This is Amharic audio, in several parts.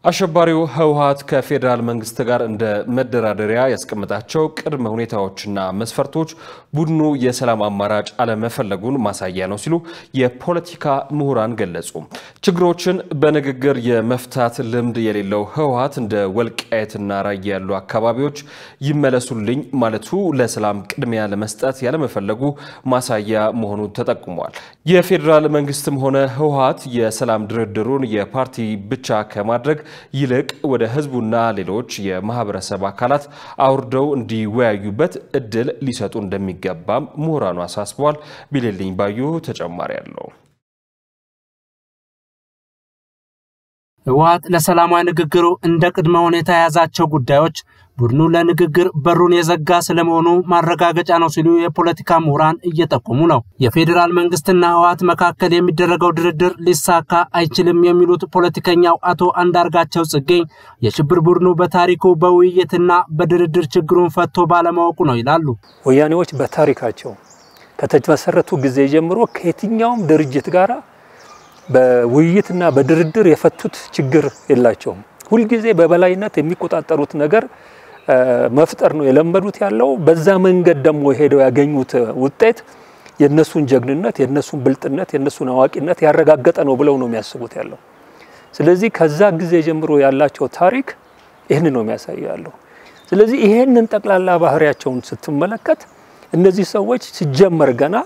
አሸባሪው ህወሓት ከፌዴራል መንግስት ጋር እንደ መደራደሪያ ያስቀመጣቸው ቅድመ ሁኔታዎችና መስፈርቶች ቡድኑ የሰላም አማራጭ አለመፈለጉን ማሳያ ነው ሲሉ የፖለቲካ ምሁራን ገለጹ። ችግሮችን በንግግር የመፍታት ልምድ የሌለው ህወሓት እንደ ወልቃየትና ራያ ያሉ አካባቢዎች ይመለሱልኝ ማለቱ ለሰላም ቅድሚያ ለመስጠት ያለመፈለጉ ማሳያ መሆኑ ተጠቁሟል። የፌዴራል መንግስትም ሆነ ህወሓት የሰላም ድርድሩን የፓርቲ ብቻ ከማድረግ ይልቅ ወደ ህዝቡና ሌሎች የማህበረሰብ አካላት አውርደው እንዲወያዩበት እድል ሊሰጡ እንደሚገባም ምሁራኑ አሳስበዋል። ቢሌልኝ ባዩ ተጨማሪ አለው። ህወሓት ለሰላማዊ ንግግሩ እንደ ቅድመ ሁኔታ የያዛቸው ጉዳዮች ቡድኑ ለንግግር በሩን የዘጋ ስለመሆኑ ማረጋገጫ ነው ሲሉ የፖለቲካ ምሁራን እየጠቆሙ ነው። የፌዴራል መንግስትና ህወሓት መካከል የሚደረገው ድርድር ሊሳካ አይችልም የሚሉት ፖለቲከኛው አቶ አንዳርጋቸው ጽጌ የሽብር ቡድኑ በታሪኩ በውይይትና በድርድር ችግሩን ፈቶ ባለማወቁ ነው ይላሉ። ወያኔዎች በታሪካቸው ከተመሰረቱ ጊዜ ጀምሮ ከየትኛውም ድርጅት ጋር በውይይትና በድርድር የፈቱት ችግር የላቸውም። ሁልጊዜ በበላይነት የሚቆጣጠሩት ነገር መፍጠር ነው የለመዱት ያለው። በዛ መንገድ ደግሞ ሄደው ያገኙት ውጤት የነሱን ጀግንነት፣ የነሱን ብልጥነት፣ የነሱን አዋቂነት ያረጋገጠ ነው ብለው ነው የሚያስቡት ያለው። ስለዚህ ከዛ ጊዜ ጀምሮ ያላቸው ታሪክ ይህን ነው የሚያሳየው ያለው። ስለዚህ ይሄንን ጠቅላላ ባህሪያቸውን ስትመለከት እነዚህ ሰዎች ሲጀመር ገና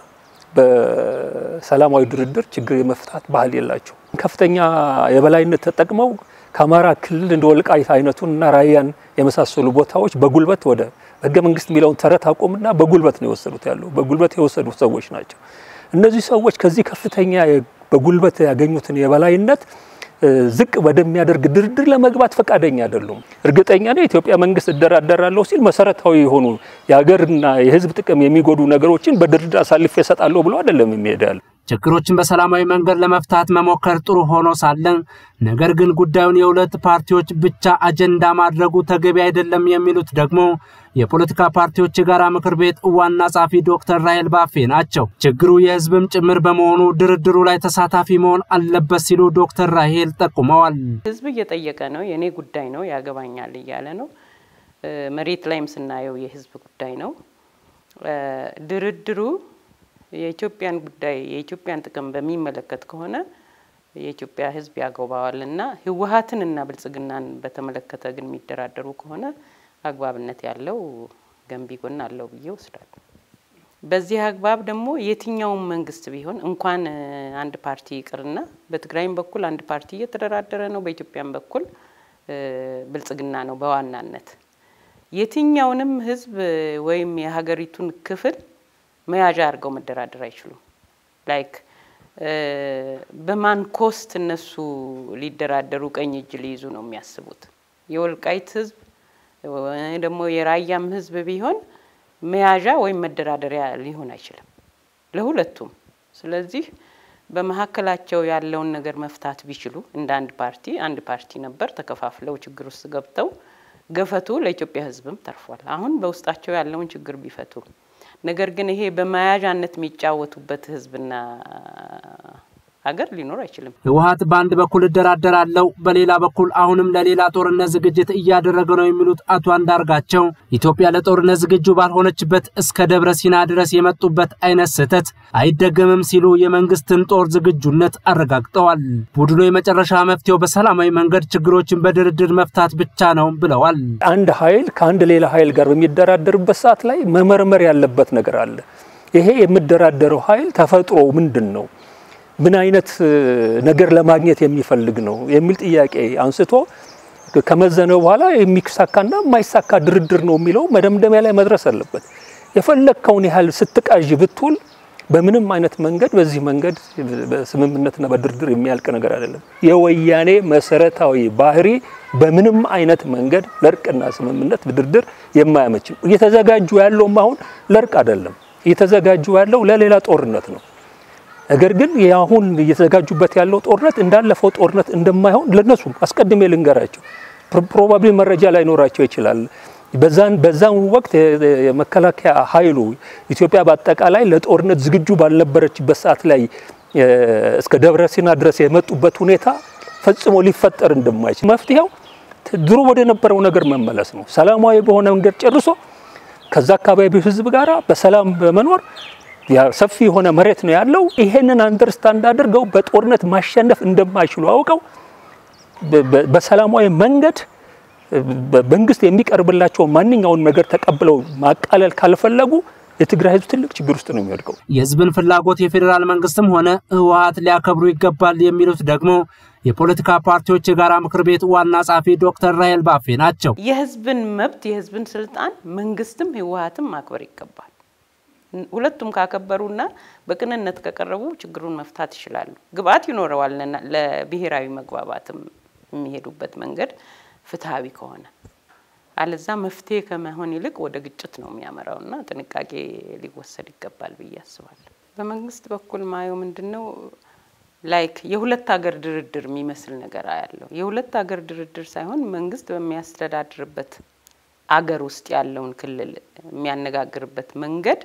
በሰላማዊ ድርድር ችግር የመፍታት ባህል የላቸው። ከፍተኛ የበላይነት ተጠቅመው ከአማራ ክልል እንደ ወልቃይት አይነቱን እና ራያን የመሳሰሉ ቦታዎች በጉልበት ወደ ህገ መንግስት የሚለውን ተረት አቆምና በጉልበት ነው የወሰዱት ያለው በጉልበት የወሰዱ ሰዎች ናቸው። እነዚህ ሰዎች ከዚህ ከፍተኛ በጉልበት ያገኙትን የበላይነት ዝቅ ወደሚያደርግ ድርድር ለመግባት ፈቃደኛ አይደሉም። እርግጠኛ ነው የኢትዮጵያ መንግስት እደራደራለሁ ሲል መሰረታዊ የሆኑ የሀገርና የህዝብ ጥቅም የሚጎዱ ነገሮችን በድርድር አሳልፌ እሰጣለሁ ብሎ አይደለም የሚሄድ ያለ ችግሮችን በሰላማዊ መንገድ ለመፍታት መሞከር ጥሩ ሆኖ ሳለ ነገር ግን ጉዳዩን የሁለት ፓርቲዎች ብቻ አጀንዳ ማድረጉ ተገቢ አይደለም የሚሉት ደግሞ የፖለቲካ ፓርቲዎች የጋራ ምክር ቤት ዋና ጸሐፊ ዶክተር ራሄል ባፌ ናቸው። ችግሩ የህዝብም ጭምር በመሆኑ ድርድሩ ላይ ተሳታፊ መሆን አለበት ሲሉ ዶክተር ራሄል ጠቁመዋል። ህዝብ እየጠየቀ ነው፣ የእኔ ጉዳይ ነው፣ ያገባኛል እያለ ነው። መሬት ላይም ስናየው የህዝብ ጉዳይ ነው። ድርድሩ የኢትዮጵያን ጉዳይ የኢትዮጵያን ጥቅም በሚመለከት ከሆነ የኢትዮጵያ ህዝብ ያገባዋል እና ህወሓትን እና ብልጽግናን በተመለከተ ግን የሚደራደሩ ከሆነ አግባብነት ያለው ገንቢ ጎን አለው ብዬ ወስዳለሁ። በዚህ አግባብ ደግሞ የትኛውም መንግስት ቢሆን እንኳን አንድ ፓርቲ ይቅርና በትግራይም በኩል አንድ ፓርቲ እየተደራደረ ነው፣ በኢትዮጵያም በኩል ብልጽግና ነው በዋናነት የትኛውንም ህዝብ ወይም የሀገሪቱን ክፍል መያዣ አድርገው መደራደር አይችሉም። ላይክ በማን ኮስት እነሱ ሊደራደሩ ቀኝ እጅ ሊይዙ ነው የሚያስቡት። የወልቃይት ህዝብ ደግሞ የራያም ህዝብ ቢሆን መያዣ ወይም መደራደሪያ ሊሆን አይችልም ለሁለቱም። ስለዚህ በመካከላቸው ያለውን ነገር መፍታት ቢችሉ እንደ አንድ ፓርቲ አንድ ፓርቲ ነበር ተከፋፍለው ችግር ውስጥ ገብተው ገፈቱ ለኢትዮጵያ ህዝብም ተርፏል። አሁን በውስጣቸው ያለውን ችግር ቢፈቱ ነገር ግን ይሄ በመያዣነት የሚጫወቱበት ህዝብና ሀገር ሊኖር አይችልም። ህወሓት በአንድ በኩል እደራደራለሁ፣ በሌላ በኩል አሁንም ለሌላ ጦርነት ዝግጅት እያደረገ ነው የሚሉት አቶ አንዳርጋቸው ኢትዮጵያ ለጦርነት ዝግጁ ባልሆነችበት እስከ ደብረ ሲና ድረስ የመጡበት አይነት ስህተት አይደገምም ሲሉ የመንግስትን ጦር ዝግጁነት አረጋግጠዋል። ቡድኑ የመጨረሻ መፍትሄው በሰላማዊ መንገድ ችግሮችን በድርድር መፍታት ብቻ ነው ብለዋል። አንድ ኃይል ከአንድ ሌላ ኃይል ጋር በሚደራደርበት ሰዓት ላይ መመርመር ያለበት ነገር አለ። ይሄ የሚደራደረው ኃይል ተፈጥሮ ምንድን ነው ምን አይነት ነገር ለማግኘት የሚፈልግ ነው የሚል ጥያቄ አንስቶ ከመዘነ በኋላ የሚሳካና የማይሳካ ድርድር ነው የሚለው መደምደሚያ ላይ መድረስ አለበት። የፈለግከውን ያህል ስትቃዥ ብትውል በምንም አይነት መንገድ በዚህ መንገድ በስምምነትና በድርድር የሚያልቅ ነገር አይደለም። የወያኔ መሰረታዊ ባህሪ በምንም አይነት መንገድ ለእርቅና ስምምነት ድርድር የማያመች እየተዘጋጁ ያለውም አሁን ለእርቅ አይደለም፣ እየተዘጋጁ ያለው ለሌላ ጦርነት ነው። ነገር ግን አሁን እየተዘጋጁበት ያለው ጦርነት እንዳለፈው ጦርነት እንደማይሆን ለነሱ አስቀድሜ ልንገራቸው። ፕሮባብሊ መረጃ ላይኖራቸው ይችላል። በዛን በዛን ወቅት የመከላከያ ኃይሉ ኢትዮጵያ በአጠቃላይ ለጦርነት ዝግጁ ባልነበረችበት ሰዓት ላይ እስከ ደብረ ሲና ድረስ የመጡበት ሁኔታ ፈጽሞ ሊፈጠር እንደማይችል መፍትሄው ድሮ ወደ ነበረው ነገር መመለስ ነው። ሰላማዊ በሆነ መንገድ ጨርሶ ከዛ አካባቢው ህዝብ ጋር በሰላም በመኖር ሰፊ የሆነ መሬት ነው ያለው። ይሄንን አንደርስታንድ አድርገው በጦርነት ማሸነፍ እንደማይችሉ አውቀው በሰላማዊ መንገድ መንግስት የሚቀርብላቸውን ማንኛውን ነገር ተቀብለው ማቃለል ካልፈለጉ የትግራይ ህዝብ ትልቅ ችግር ውስጥ ነው የሚወድቀው። የህዝብን ፍላጎት የፌዴራል መንግስትም ሆነ ህወሀት ሊያከብሩ ይገባል የሚሉት ደግሞ የፖለቲካ ፓርቲዎች የጋራ ምክር ቤት ዋና ጸሐፊ ዶክተር ራሄል ባፌ ናቸው። የህዝብን መብት የህዝብን ስልጣን መንግስትም ህወሀትም ማክበር ይገባል። ሁለቱም ካከበሩና በቅንነት ከቀረቡ ችግሩን መፍታት ይችላሉ። ግብአት ይኖረዋል ለብሔራዊ መግባባትም የሚሄዱበት መንገድ ፍትሐዊ ከሆነ አለዛ መፍትሄ ከመሆን ይልቅ ወደ ግጭት ነው የሚያመራውና ጥንቃቄ ሊወሰድ ይገባል ብዬ አስባለሁ። በመንግስት በኩል ማየው ምንድን ነው ላይክ የሁለት ሀገር ድርድር የሚመስል ነገር አያለው። የሁለት ሀገር ድርድር ሳይሆን መንግስት በሚያስተዳድርበት አገር ውስጥ ያለውን ክልል የሚያነጋግርበት መንገድ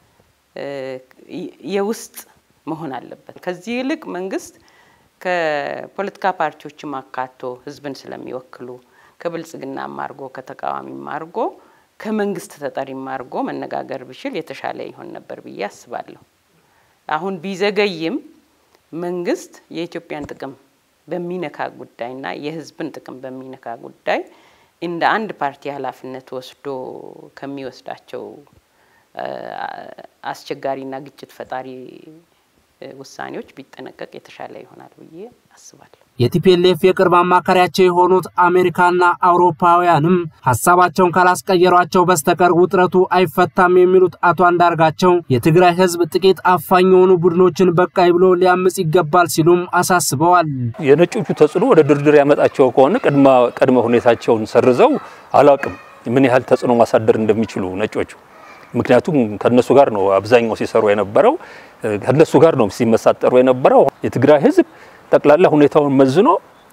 የውስጥ መሆን አለበት። ከዚህ ይልቅ መንግስት ከፖለቲካ ፓርቲዎችም አካቶ ህዝብን ስለሚወክሉ ከብልጽግናም አድርጎ ከተቃዋሚም አድርጎ ከመንግስት ተጠሪም አድርጎ መነጋገር ቢችል የተሻለ ይሆን ነበር ብዬ አስባለሁ። አሁን ቢዘገይም መንግስት የኢትዮጵያን ጥቅም በሚነካ ጉዳይና የህዝብን ጥቅም በሚነካ ጉዳይ እንደ አንድ ፓርቲ ኃላፊነት ወስዶ ከሚወስዳቸው አስቸጋሪና ግጭት ፈጣሪ ውሳኔዎች ቢጠነቀቅ የተሻለ ይሆናል ብዬ አስባለሁ። የቲፒኤልኤፍ የቅርብ አማካሪያቸው የሆኑት አሜሪካና አውሮፓውያንም ሀሳባቸውን ካላስቀየሯቸው በስተቀር ውጥረቱ አይፈታም የሚሉት አቶ አንዳርጋቸው የትግራይ ህዝብ ጥቂት አፋኝ የሆኑ ቡድኖችን በቃይ ብሎ ሊያምጽ ይገባል ሲሉም አሳስበዋል። የነጮቹ ተጽዕኖ ወደ ድርድር ያመጣቸው ከሆነ ቅድመ ሁኔታቸውን ሰርዘው አላቅም ምን ያህል ተጽዕኖ ማሳደር እንደሚችሉ ነጮቹ ምክንያቱም ከነሱ ጋር ነው አብዛኛው ሲሰሩ የነበረው፣ ከነሱ ጋር ነው ሲመሳጠሩ የነበረው። የትግራይ ህዝብ ጠቅላላ ሁኔታውን መዝኖ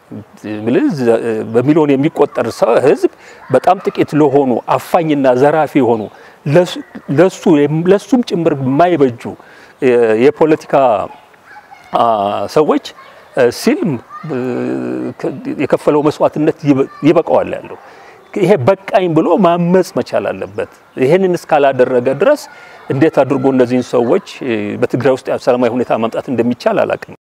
በሚሊዮን የሚቆጠር ህዝብ በጣም ጥቂት ለሆኑ አፋኝና ዘራፊ የሆኑ ለሱም ጭምር የማይበጁ የፖለቲካ ሰዎች ሲል የከፈለው መስዋዕትነት ይበቃዋል ያለው ይሄ በቃኝ ብሎ ማመጽ መቻል አለበት። ይሄንን እስካላደረገ ድረስ እንዴት አድርጎ እነዚህን ሰዎች በትግራይ ውስጥ ሰላማዊ ሁኔታ ማምጣት እንደሚቻል አላውቅም።